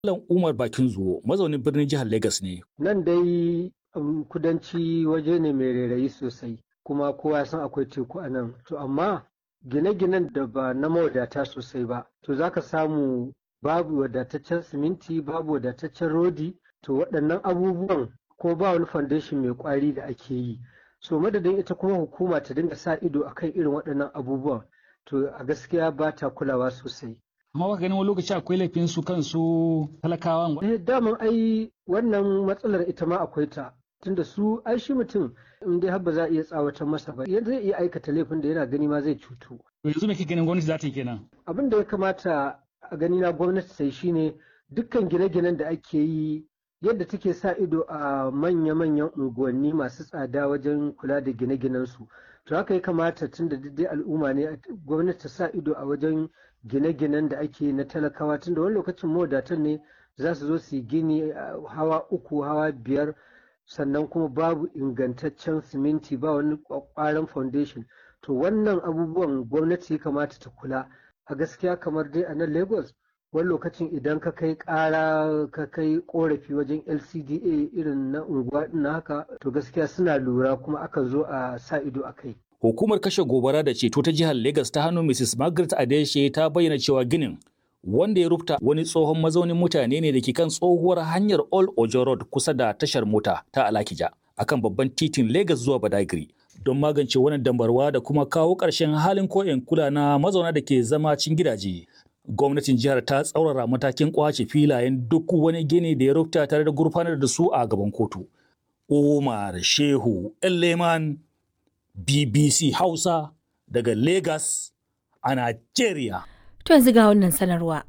Malam Umar Bakin Zuwo mazaunin birnin jihar Legas ne. Nan dai um, kudanci waje ne mai rairayi sosai kuma kowa ya san akwai teku a nan. To amma gine-ginen da ba na mawadata sosai ba to za ka samu babu wadataccen siminti babu wadataccen rodi to waɗannan abubuwan ko ba wani foundation mai ƙwari da ake yi. So madadin ita kuma hukuma ta dinga sa ido akan irin waɗannan abubuwan to a gaskiya ba ta kulawa sosai. Amma ba ganin wani lokaci akwai laifin su kansu talakawan. Eh daman ai wannan matsalar ita ma akwai ta tunda su ai shi mutum in dai har ba za a iya tsawatar masa ba zai iya aikata laifin da yana gani ma zai cutu. Yanzu me kake ganin gwamnati za ta yi kenan? Abin da ya kamata a gani na gwamnati ta yi shine dukkan gine-ginen da ake yi yadda take sa ido a manya-manyan unguwanni masu tsada wajen kula da gine-ginen su. To haka ya kamata tun da dai al'umma ne gwamnati ta sa ido a wajen gine-ginen da ake na talakawa tun da wani lokacin mawadatan ne za su zo su yi gini hawa uku hawa biyar sannan kuma babu ingantaccen siminti ba wani kwakwaran foundation to wannan abubuwan gwamnati ya kamata ta kula a gaskiya kamar dai a nan lagos wani lokacin idan ka kai kara ka kai korafi wajen lcda irin na unguwa na haka to gaskiya suna lura kuma aka zo a sa ido a kai Hukumar kashe gobara da ceto ta jihar Legas ta hannun Mrs. Margaret Adeshe ta bayyana cewa ginin wanda ya rufta wani tsohon mazaunin mutane ne da ke kan tsohuwar hanyar Old Ojo Road kusa da tashar mota ta Alakija akan babban titin Legas zuwa Badagry. Don magance wannan dambarwa da kuma kawo ƙarshen halin koyon kula na mazauna da ke zama cin gidaje. Gwamnatin jihar ta tsaurara matakin kwace filayen duk wani gini da ya rufta tare da gurfanar da su a gaban kotu. Umar Shehu Leman BBC Hausa daga Lagos a Najeriya. To yanzu ga wannan sanarwa.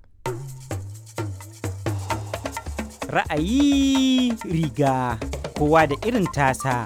Ra'ayi riga kowa da irin tasa.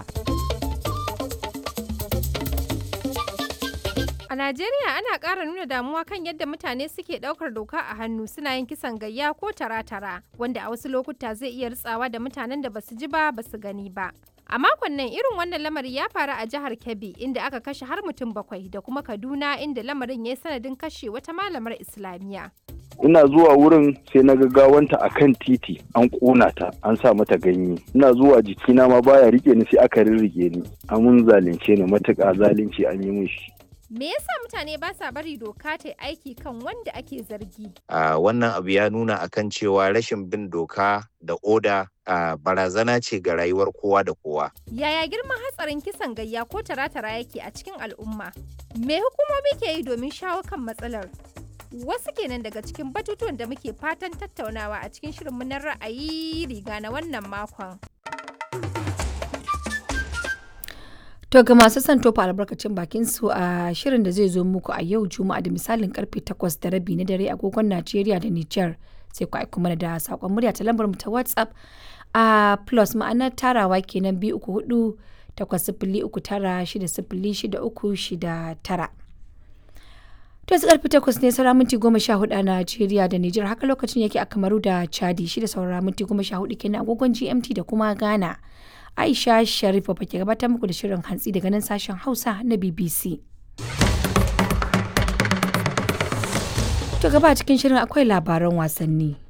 A Najeriya ana ƙara nuna damuwa kan yadda mutane suke ɗaukar doka a hannu suna yin kisan gayya ko tara-tara wanda a wasu lokuta zai iya ritsawa da mutanen da basu ji ba basu gani ba. A makon nan irin wannan lamari ya faru a jihar Kebbi inda aka kashe har mutum bakwai da kuma Kaduna inda lamarin ya yi sanadin kashe wata malamar Islamiyya. ina zuwa wurin sai na gawanta a kan titi an ƙona ta an sa mata ganye ina zuwa jikina ma baya rike ni sai aka rirrige ni amun zalunce ni matuƙa zalunci an yi min shi Me yasa mutane ba sa bari doka ta aiki kan wanda ake zargi? Uh, wannan abu ya nuna akan cewa rashin bin doka da oda uh, barazana ce ga rayuwar kowa da kowa. Yaya girman hatsarin kisan gayya ko tara-tara yake a cikin al'umma? Me hukumomi ke yi domin shawo kan matsalar? Wasu kenan daga cikin batutuwan da muke fatan tattaunawa a cikin shirin na ra'ayi riga na wannan makon. To ga masu son tofa albarkacin bakin su a shirin da zai zo muku a yau Juma'a da misalin karfe 8 da rabi na dare agogon Najeriya da Nijar sai ku aiko mana da sakon murya ta lambar mu ta WhatsApp a plus ma'anar tarawa kenan biyu uku hudu takwas sifili uku tara shida sifili shida uku shida tara. To yanzu karfe takwas ne saura minti goma sha hudu a Najeriya da Nijar haka lokacin yake a Kamaru da Chadi shida saura minti goma sha hudu kenan agogon GMT da kuma Ghana. Aisha Sharifa ba ke gabatar muku da shirin hantsi daga nan sashen Hausa na BBC. To gaba cikin shirin akwai labaran wasanni.